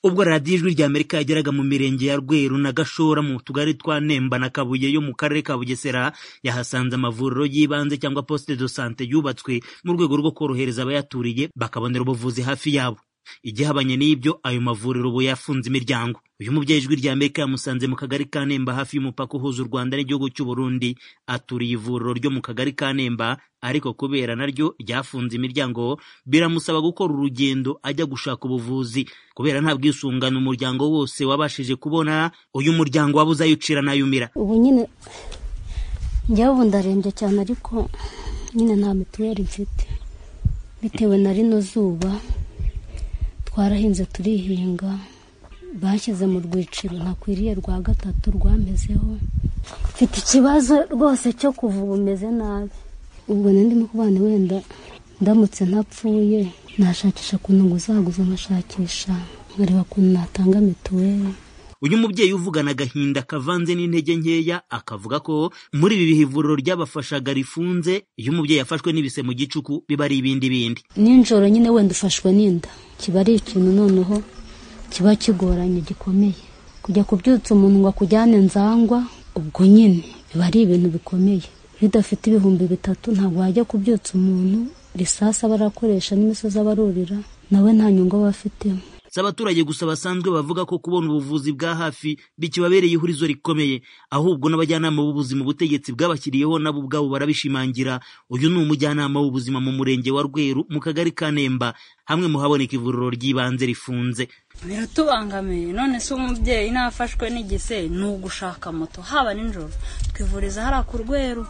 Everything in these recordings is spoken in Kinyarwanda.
ubwo radiyo ijwi ry'Amerika yageraga mu mirenge ya Rweru na Gashora mu tugari twa Nemba na Kabuye yo mu karere ka Bugesera yahasanze amavuriro y'ibanze cyangwa poste de sante yubatswe mu rwego rwo korohereza abayaturiye bakabonera ubuvuzi hafi yabo igihabanye n'ibyo ayo mavuriro ubu yafunze imiryango uyu mubyeyi ijwi rya Amerika yamusanze mu kagari ka Nemba hafi y'umupaka uhuza u Rwanda n'igihugu cy'u Burundi aturiye ivuriro ryo mu kagari ka Nemba ariko kubera naryo ryafunze imiryango biramusaba gukora urugendo ajya gushaka ubuvuzi kubera nta bwisungane umuryango wose wabashije kubona uyu muryango wabuze ayo ucira n'ayumira ubu nyine njyewe ubu ndarembye cyane ariko nyine nta mituweli mfite bitewe na rino zuba twarahinze turihinga bashyize mu rwiciro ntakwiriye rwa gatatu rwamezeho mfite ikibazo rwose cyo kuva ubu meze nabi ubwo ndimo kubana wenda ndamutse ntapfuye nashakisha ukuntu nguzaguza nkashakisha nkareba ukuntu natanga mituweli uyu mubyeyi uvugana agahinda kavanze n'intege nkeya akavuga ko muri ibi bihe ivuriro ryabafashaga rifunze iyo umubyeyi yafashwe n'ibise mu gicuku biba ari ibindi bindi nijoro nyine wenda ufashwe n'inda kiba ari ikintu noneho kiba kigoranye gikomeye kujya kubyutsa umuntu ngo akujyane nzangwa ubwo nyine biba ari ibintu bikomeye iyo udafite ibihumbi bitatu ntabwo wajya kubyutsa umuntu risasi aba arakoresha n'imisozi aba arurira nawe nta nyungu aba afitemo si abaturage gusa basanzwe bavuga ko kubona ubuvuzi bwa hafi bikibabereye ihurizo rikomeye ahubwo n'abajyanama b'ubuzima ubutegetsi bwabashyiriyeho nabo ubwabo barabishimangira uyu ni umujyanama w'ubuzima mu murenge wa rweru mu kagari ka nemba hamwe mu haboneka ivuriro ry'ibanze rifunze biratubangamiye none se umubyeyi nafashwe n'igise ni ugushaka moto haba nijoro twivuriza hariya ku rweru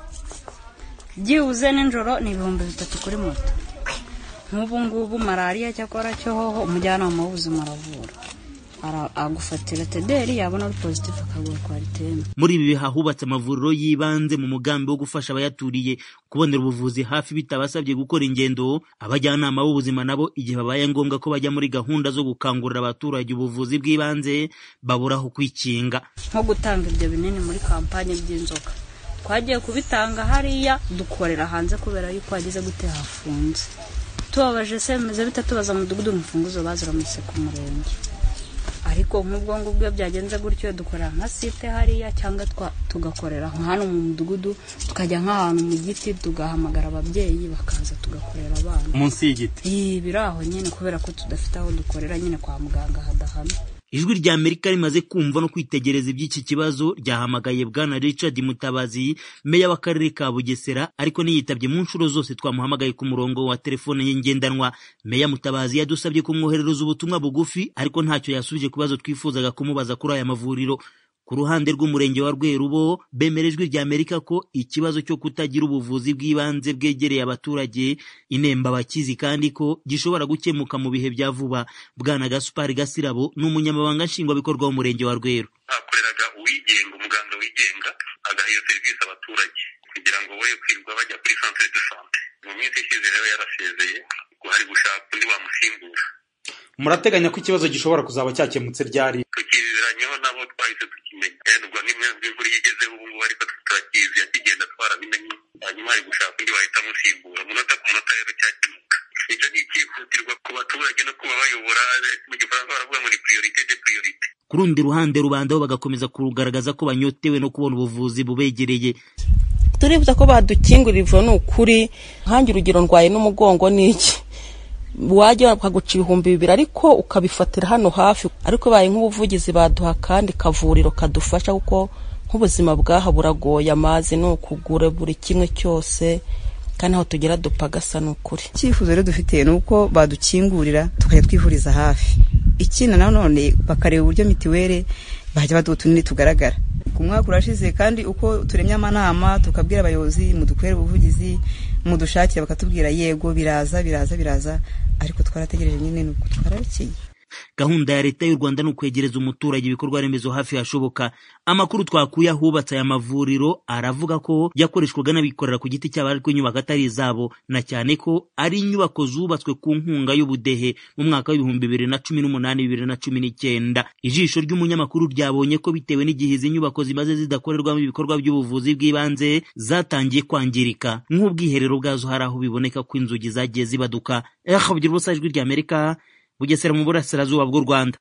byibuze nijoro ni ibihumbi bitatu kuri moto nk'ubu ngubu malariya cyakora cyohoho umujyanama w'ubuzima aravura agufatira tederi yabona ari pozitifu akaguha kwariteme muri ibi bihe hubatse amavuriro y'ibanze mu mugambi wo gufasha abayaturiye kubonera ubuvuzi hafi bitabasabye gukora ingendo abajyanama b'ubuzima nabo igihe babaye ngombwa ko bajya muri gahunda zo gukangurira abaturage ubuvuzi bw'ibanze baburaho kwikinga nko gutanga ibyo binini muri kampani by'inzoka twagiye kubitanga hariya dukorera hanze kubera yuko hageze gute hafunze tubabaje semeze bitatubaza mudugudu umufunguzo baziramutse ku murenge ariko nk'ubwo ngubwo byagenze gutyo dukora nka site hariya cyangwa tugakorera hano mu mudugudu tukajya nk'ahantu mu giti tugahamagara ababyeyi bakaza tugakorera abana munsi y'igiti iyi biri aho nyine kubera ko tudafite aho dukorera nyine kwa muganga hadahana ijwi rya amerika rimaze kumva no kwitegereza iby'iki kibazo ryahamagaye bwana richard mutabazi meya w'akarere ka bugesera ariko ntiyitabye mu nshuro zose twamuhamagaye ku murongo wa telefone ye ngendanwa meya mutabazi yadusabye kumwoherereza ubutumwa bugufi ariko ntacyo yasubije ku bibazo twifuzaga kumubaza kuri aya mavuriro ku ruhande rw'umurenge wa rwerubo bemera ijwi rya amerika ko ikibazo cyo kutagira ubuvuzi bw'ibanze bwegereye abaturage inemba abakizi kandi ko gishobora gukemuka mu bihe bya vuba bwana gasupari gasirabo ni umunyamabanga nshingwabikorwa w'umurenge wa rweru hakoreraga uwigenga umuganga wigenga agaha iyo serivisi abaturage kugira ngo boye kwirwa bajya kuri centre de sante mu minsi ishize rero yarasezeye ngo hari gushaka undi wamusimbura murateganya ko ikibazo gishobora kuzaba cyakemutse ryari tukiziranyeho nabo twahise tukimenya kandi ubwo n'imvura iyo igezeho ubu ngubu ariko turakizi yakigenda twarabimenye hanyuma ari gushaka undi wahita amusimbura umunota ku munota rero cyakemuka icyo ni icyihutirwa ku baturage no kuba bayobora mu gifaransa baravuga ngo ni priorite de priorite ku rundi ruhande rubanda bo bagakomeza kurugaragaza ko banyotewe no kubona ubuvuzi bubegereye turifuza ko badukingurira ivuriro ni ukuri nkange urugero ndwaye n'umugongo n'iki wajya bakaguca ibihumbi bibiri ariko ukabifatira hano hafi ariko bibaye nk'ubuvugizi baduha akandi kavuriro kadufasha kuko nk'ubuzima bwaha buragoye amazi ni ukugura buri kimwe cyose kandi aho tugera dupfa agasa ni ukuri icyifuzo rero dufite ni uko badukingurira tukajya twivuriza hafi ikina nanone bakareba uburyo mitiweli bajya baduha utunini tugaragara ku mwaka urashize kandi uko turemye amanama tukabwira abayobozi mudukorere ubuvugizi mudushakira bakatubwira yego biraza biraza biraza ariko twarategereje nyine ni uko twarabikiye gahunda ya leta y'u rwanda ni ukwegereza umuturage ibikorwa remezo hafi hashoboka amakuru twakuye ahubatse aya mavuriro aravuga ko yakoreshwaga n'abikorera ku giti cyabo ariko inyubako atari izabo na cyane ko ari inyubako zubatswe ku nkunga y'ubudehe mu mwaka w'ibihumbi bibiri na cumi n'umunani bibiri na cumi n'icyenda ijisho ry'umunyamakuru ryabonye ko bitewe n'igihe izi nyubako zimaze zidakorerwamo ibikorwa by'ubuvuzi bw'ibanze zatangiye kwangirika nk'ubwiherero bwazo hari aho biboneka ko inzugi zagiye zibaduka ehe ubugira ubusa ijwi ry'amerika bugesera mu burasirazuba bw'u rwanda